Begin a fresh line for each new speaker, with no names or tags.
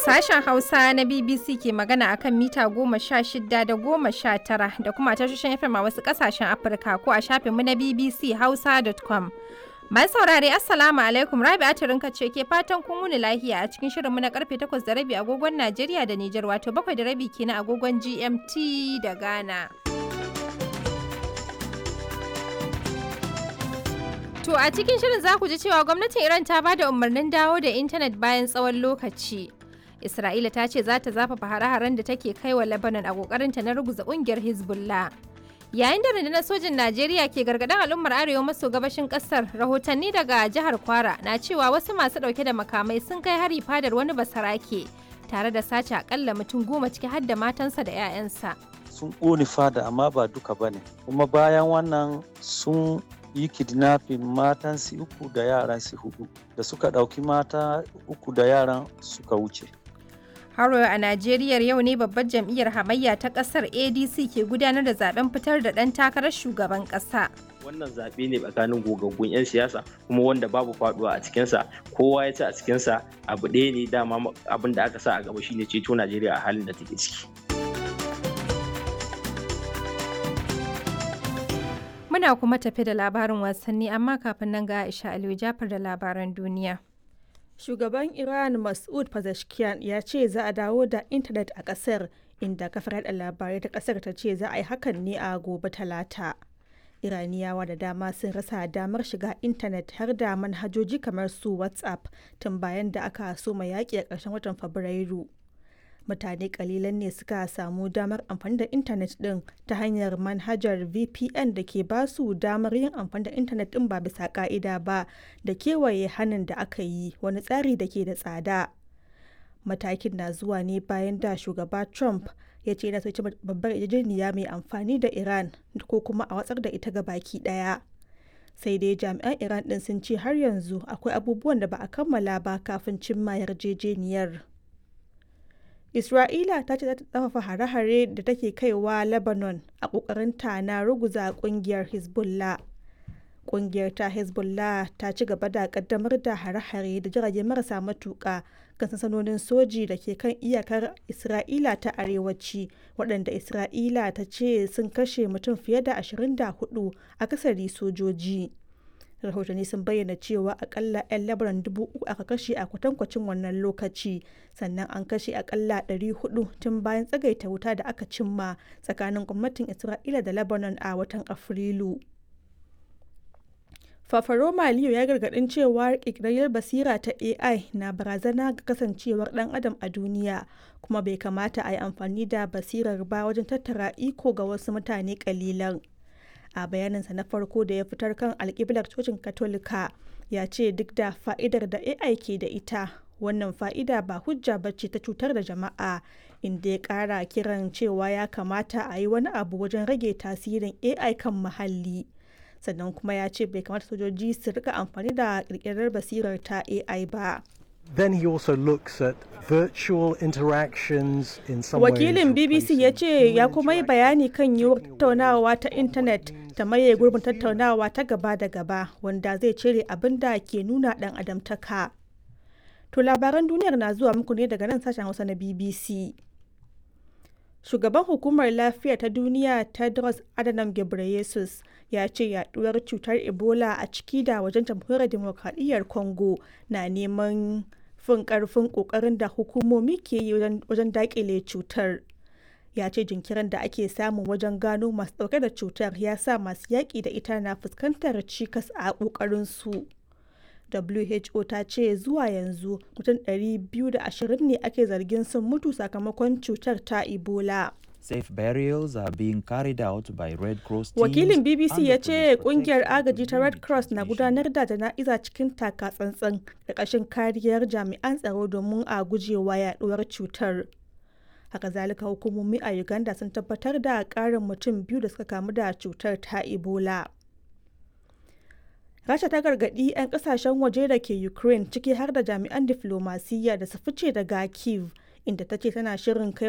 Sashen Hausa na BBC ke magana akan mita goma sha shida da goma sha tara da kuma tashoshin FM a wasu ƙasashen Afirka ko a shafinmu na BBC Hausa.com. Mai saurare Assalamu alaikum Rabi'a Turinka ce ke fatan kun wuni lahiya a cikin shirinmu na karfe 8 da rabi agogon Najeriya da Nijar wato 7 da rabi kenan agogon GMT da Ghana. To a cikin shirin za ku ji cewa gwamnatin Iran ta ba da umarnin dawo da intanet bayan tsawon lokaci. Isra'ila ta ce za ta zafafa hare-haren da take kai wa Lebanon a kokarinta na ruguza kungiyar Hezbollah. Yayin da rundunar sojin Najeriya ke gargaɗin al'ummar arewa maso gabashin ƙasar, rahotanni daga jihar Kwara na cewa wasu masu ɗauke da makamai sun kai hari fadar wani basarake tare da sace akalla mutum goma ciki har da matansa da 'ya'yansa.
Sun ƙone fada amma ba duka ba ne, kuma bayan wannan sun yi kidnapping matan su uku da yaran su hudu da suka ɗauki mata uku da yaran suka wuce.
Haro a Najeriya yau ne babbar jam'iyyar hamayya ta kasar ADC ke gudanar da zaben fitar da ɗan takarar shugaban ƙasa.
Wannan zaɓe ne tsakanin gogaggun 'yan siyasa kuma wanda babu faɗuwa a cikinsa kowa ya ci a cikinsa abu ɗaya ne dama abin da aka sa a gaba shine ceto Najeriya a halin da take ciki.
Muna kuma tafi da labarin wasanni amma kafin nan ga Aisha Aliyu Jafar da labaran duniya.
Shugaban Iran Mas'ud Pezeshkian ya ce za a dawo da intanet a ƙasar inda kafar yada labarai ta ƙasar ta ce za a yi hakan ne a gobe talata. Iraniyawa da dama sun rasa damar shiga intanet har da manhajoji kamar su WhatsApp tun bayan da aka soma yaƙi a ƙarshen watan Fabrairu. mutane kalilan ne suka samu damar amfani da intanet din ta hanyar manhajar vpn da ke ba su damar yin amfani da intanet din ba bisa ka'ida ba da kewaye hannun da aka yi wani tsari da ke da tsada matakin na zuwa ne bayan da shugaba trump ya ce na soci babbar yarjejeniya mai amfani da iran ko kuma a watsar da ita ga baki daya sai dai jami'an iran din sun ce har yanzu akwai abubuwan da ba a kammala ba kafin cimma yarjejeniyar Isra'ila ta ce za ta tsafafa hare-hare da take kaiwa Lebanon a ƙoƙarinta na ruguza ƙungiyar Hezbollah. Ƙungiyar ta Hezbollah ta ci gaba da ƙaddamar da hare-hare da jirage marasa matuƙa kan sansanonin soji da ke kan iyakar Isra'ila ta arewaci waɗanda Isra'ila ta ce sun kashe mutum fiye da 24 akasari sojoji. rahotanni sun bayyana cewa akalla 'yan labaran dubu uku aka kashe a kwatankwacin wannan lokaci sannan an kashe akalla 400 tun bayan tsagaita wuta da aka cimma tsakanin gwamnatin isra'ila da lebanon a watan afrilu fafaroma liyo ya gargadin cewa ƙirƙirar basira ta ai na barazana ga kasancewar ɗan adam a duniya kuma bai kamata a yi amfani da basirar ba wajen tattara iko ga wasu mutane ƙalilan. a bayaninsa na farko da ya fitar kan alkiblar cocin katolika ya ce duk da fa'idar da ai ke da ita wannan fa'ida ba hujja bacci ta cutar da jama'a inda ya kara kiran cewa ya kamata a yi wani abu wajen rage tasirin ai kan muhalli sannan kuma ya ce bai kamata sojoji su rika amfani da kirkirar basirar ta ai ba
Then he also looks at virtual interactions in some
Wakilin BBC ya ce ya kuma yi bayani kan yiwuwar tattaunawa ta intanet ta maye gurbin tattaunawa ta gaba da gaba wanda zai cire abin da ke nuna dan adamtaka. To labaran duniyar na zuwa muku ne daga nan sashen Hausa na BBC. Shugaban hukumar lafiya ta duniya Tedros Adhanom Ghebreyesus ya ce yaduwar cutar Ebola a ciki da wajen jamhuriyar demokradiyyar Congo na neman fin karfin kokarin da hukumomi ke yi wajen dakile cutar ya ce jinkirin da ake samu wajen gano masu dauke da cutar ya sa masu yaƙi da ita na fuskantar cikas a kokarin su who ta ce zuwa yanzu mutum 220 ne ake zargin sun mutu sakamakon cutar ta ebola
Safe burials are being carried out by Red Cross teams
Wakilin BBC
and
ya
the
ce
police
kungiyar
protecting
agaji ta Red
community
Cross na
transmission.
gudanar da jana'iza cikin taka tsantsan da ƙashin kariyar jami'an tsaro domin a gujewa yaduwar cutar. Haka zalika hukumomi a Uganda sun tabbatar da ƙarin mutum biyu da suka kamu da cutar ta Ebola. Rasha ta gargaɗi 'yan ƙasashen waje da ke Ukraine ciki har da jami'an diflomasiyya da su fice daga Kiev inda ta ce tana shirin kai